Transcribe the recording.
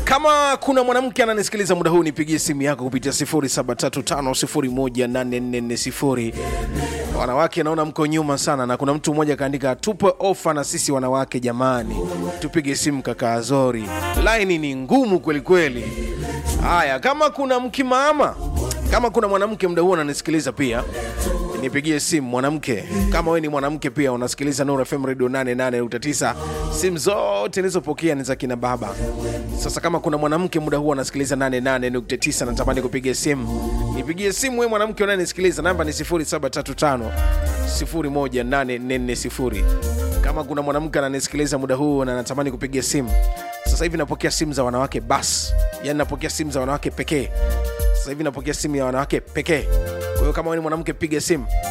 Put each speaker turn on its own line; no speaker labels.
kama kuna mwanamke ananisikiliza muda huu nipigie simu yako kupitia 0735018440 wanawake naona mko nyuma sana na kuna mtu mmoja kaandika tupe ofa na sisi wanawake jamani tupige simu kaka azori laini ni ngumu kwelikweli haya kama kuna mkimaama kama kuna mwanamke muda huu ananisikiliza pia nipigie simu mwanamke kama wewe ni mwanamke pia unasikiliza Nuru FM radio 88.9 simu zote nilizopokea ni za kina baba sasa kama kuna mwanamke muda huu anasikiliza 88.9 natamani kupiga simu nipigie simu wewe mwanamke unayenisikiliza namba ni 0735 018440 kama kuna mwanamke ananisikiliza muda huu na natamani kupiga simu sasa hivi napokea simu za wanawake bas yani napokea simu za wanawake pekee sasa hivi napokea simu ya wanawake pekee kwa hiyo kama wewe ni mwanamke piga simu